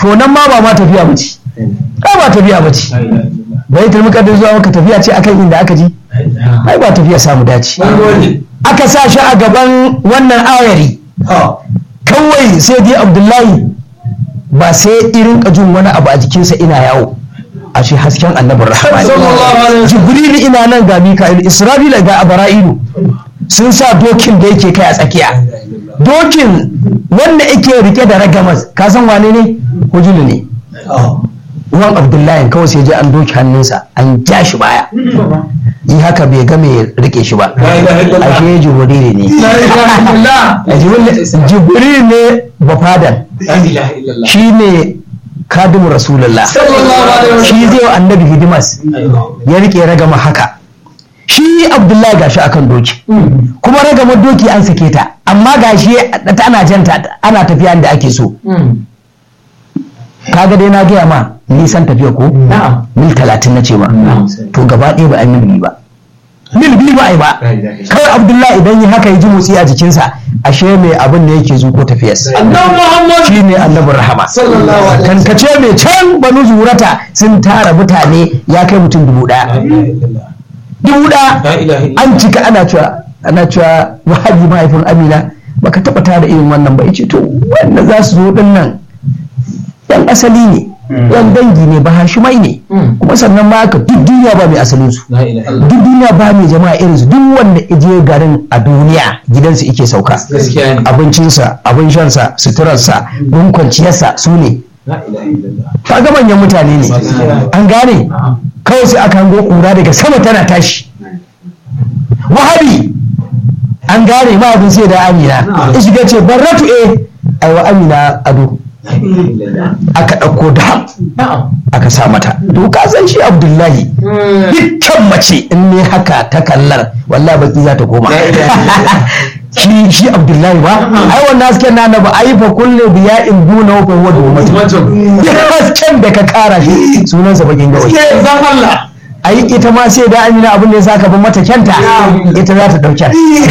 to nan ma ba ma tafiya ba ce ai ba tafiya ba ce bai turmi kadin zuwa maka tafiya ce akan inda aka ji ai ba tafiya samu dace aka sa shi a gaban wannan ayari kawai sai dai abdullahi ba sai irin jin wani abu a jikinsa ina yawo a shi hasken annabin rahama jibril ina nan ga mika'il isra'ila ga abara'ilu sun sa dokin da yake kai a tsakiya dokin wanda yake rike da ragamas ka san wane ne hujulu ne uwan abdullahi kawai sai je an doki hannunsa an ja shi baya yi haka bai ga mai rike shi ba ashe jibril ne jibril ne bafadan shi ne kadimu rasulullah shi zai wa annabi hidimas ya rike ragama haka shi abdullahi gashi akan doki kuma ragamar doki an sake ta amma gashi ana janta ana tafiya da ake so kaga dai na gaya ma nisan tafiya ko mil talatin na ce ma to gaba ɗaya ba a mil biyu ba mil biyu ba a yi ba kawai abdullahi idan yi haka ya ji motsi a jikinsa ashe mai abin da yake zuko tafiyarsa shi ne annabin rahama kankace mai can banu zurata sun tara mutane ya kai mutum dubu ɗaya dubu ɗaya an cika ana cewa ana cewa wahabi mahaifin amina baka taɓa tara irin wannan ba ya ce to wanda za su zo ɗin nan yan asali ne yan dangi ne ba hashimai ne kuma sannan ma haka duk duniya ba mai asalin su duk duniya ba mai jama'a irin su duk wanda je garin a duniya gidansu ike sauka abincinsa abin shansa suturarsa gun kwanciyarsa su ne kaga manyan mutane ne an gane kawai sai aka hango kura daga sama tana tashi wahabi an gane ma abin sai da amina ya shiga ce barratu eh aiwa amina ado aka ɗauko da aka sa mata to ka san shi abdullahi dukkan mace in ne haka ta kallar wallahi baki za ta koma shi shi abdullahi ba ai wannan hasken na na ba ai fa kullu biya in duna wa huwa dumatu hasken da ka kara shi sunansa bakin gawai zan Allah ai ita ma sai da amina abin da ya saka ban mata kyanta ita za ta dauke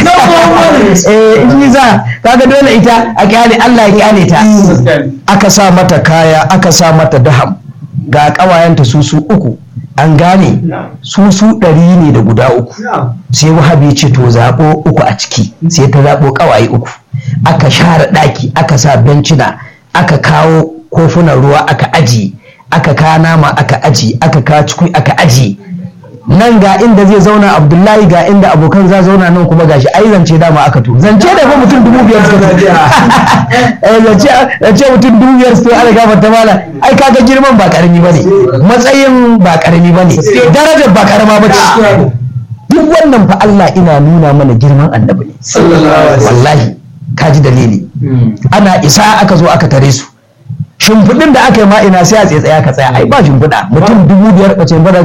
eh in za kaga dole ita a kyale Allah ya kyale ta aka sa mata kaya aka sa mata daham ga kawayenta su su uku an gane su su ɗari ne da guda uku sai wahabi ce to zaɓo uku a ciki sai ta zaɓo ƙawaye uku aka share ɗaki aka sa bencina aka kawo kofunan ruwa aka aji aka kawo nama aka aji aka kawo cikui aka aji nan ga inda zai zauna abdullahi ga inda abokan za zauna nan kuma gashi ai zance dama aka to zance da fa mutum dubu biyar suka eh zance zance mutum dubu biyar suka ala gafa ta mala ai kaga girman ba karami bane matsayin ba karami bane darajar ba karama bace duk wannan fa Allah ina nuna mana girman annabi ne wallahi kaji dalili ana isa aka zo aka tare su shimfiɗin da aka yi ma ina sai a tsaye tsaya ka tsaya ai ba shimfiɗa mutum dubu biyar ɓace ba da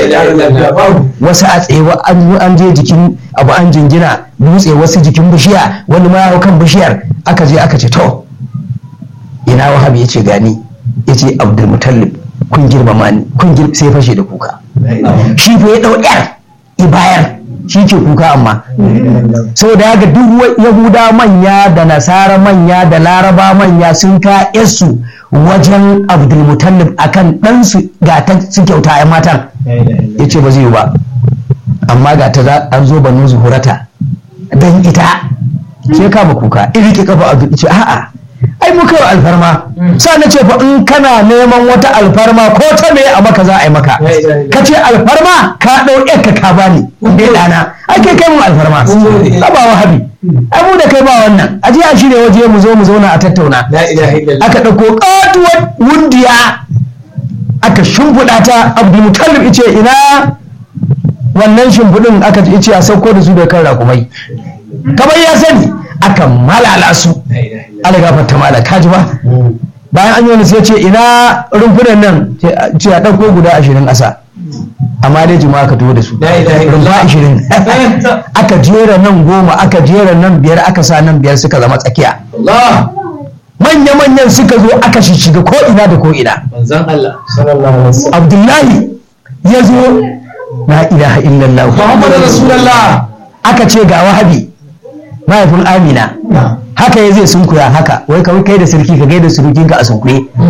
wasu a tsaye an je jikin abu an jingina dutse wasu jikin bishiya wani ma hau kan bishiyar aka je aka ce to ina wahab ya ce gani ya ce abdulmutallib kun girmama ni kun girma sai fashe da kuka shi fa ya ɗau yar ibayar shi ke kuka amma saboda haka duk yahuda manya da nasara manya da laraba manya sun ka su wajen abdulmutallib akan ɗansu ga ta su kyauta ya matan ya ce ba zai yi ba amma ga ta an zo banu zuhurata don ita sai kama kuka iri ki kafa abdul ce a'a ai muka yi alfarma sa na ce fa in kana neman wata alfarma ko ta me a maka za a yi maka ka ce alfarma ka ɗau ka ka bani bai ɗana ai kai kai mu alfarma ba ba wahabi ai mu da kai ba wannan a je a shirya waje mu zo mu zauna a tattauna aka ɗauko ƙatuwar wundiya aka shimfiɗa ta abdulmutallib ice ina wannan shimfiɗin aka ce a sauko da su da kan rakumai kamar ya sani aka malala su ala gafarta mala kaji ba bayan an yi wani sai ce ina rumfunan nan ce a ɗauko guda ashirin ƙasa amma dai jima'a ka tuwo da su rumfa ashirin aka jera nan goma aka jera nan biyar aka sa nan biyar suka zama tsakiya manya-manyan suka zo aka shiga ko ina da ko ina abdullahi ya zo na ilaha illallah Muhammadu Rasulullah aka ce ga wahabi mahaifin amina haka ya zai sunkuya haka wai kawai kai da sarki ka gaida surukinka a sunkuye